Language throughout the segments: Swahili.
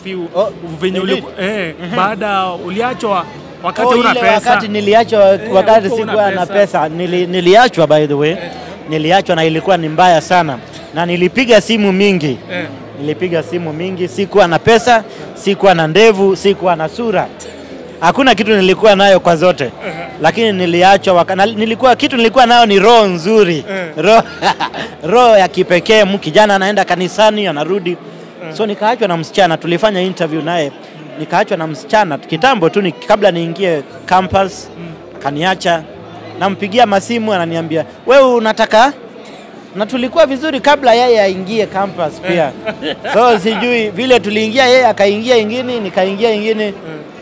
few Oh, venye indeed. uliku, eh, baada uliachwa wakati Oh, una ile pesa wakati niliachwa wakati huko una sikuwa na pesa. pesa nili, niliachwa by the way niliachwa na ilikuwa ni mbaya sana na nilipiga simu mingi eh, nilipiga simu mingi sikuwa na pesa sikuwa na ndevu sikuwa na sura hakuna kitu nilikuwa nayo kwa zote lakini niliachwa waka, na, nilikuwa kitu nilikuwa nayo ni roho nzuri Eh. roho roho ya kipekee mu kijana anaenda kanisani anarudi so nikaachwa na msichana tulifanya interview naye nikaachwa na msichana kitambo tu ni, kabla niingie campus kaniacha nampigia masimu ananiambia wewe unataka na tulikuwa vizuri kabla yeye aingie campus pia so sijui vile tuliingia yeye akaingia ingine nikaingia ingine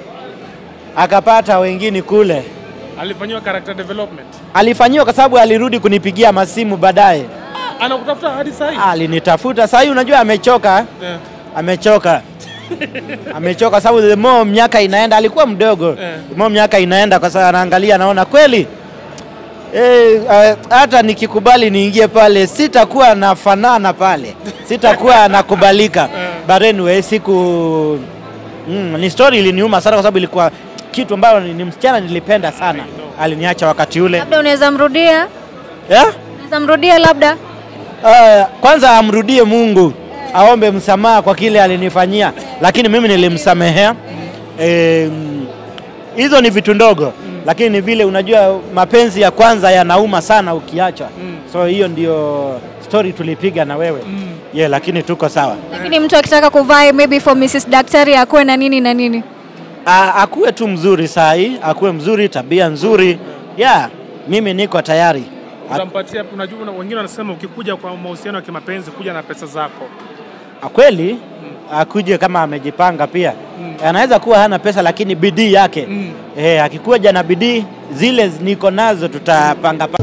akapata wengine kule alifanyiwa character development alifanyiwa kwa sababu alirudi kunipigia masimu baadaye anakutafuta hadi sasa hivi alinitafuta saa hii unajua amechoka eh, amechoka amechoka sababu the more miaka inaenda alikuwa mdogo Eh. the more miaka inaenda kwa sababu anaangalia anaona kweli eh, eh, hata nikikubali niingie pale sitakuwa nafanana pale sitakuwa nakubalika but anyway siku mm, ni story iliniuma sana kwa sababu ilikuwa kitu ambayo ni, ni msichana nilipenda sana aliniacha wakati ule Labda unaweza mrudia, yeah? unaweza mrudia labda. Uh, kwanza amrudie Mungu, aombe msamaha kwa kile alinifanyia, lakini mimi nilimsamehea. Em, Hizo ni vitu ndogo, lakini ni vile unajua mapenzi ya kwanza yanauma sana ukiacha. So hiyo ndio story tulipiga na wewe yeah, lakini tuko sawa. Lakini mtu akitaka kuvaa maybe for Mrs. Daktari akuwe na nini na nini. A- Akuwe tu mzuri saa hii, akuwe mzuri, tabia nzuri. Yeah, mimi niko tayari. utampatia unajua una- wengine wanasema ukikuja kwa mahusiano ya kimapenzi kuja na pesa zako Ah, kweli akuje kama amejipanga pia anaweza kuwa hana pesa lakini bidii yake Mm. eh, akikuja na bidii zile niko nazo tutapanga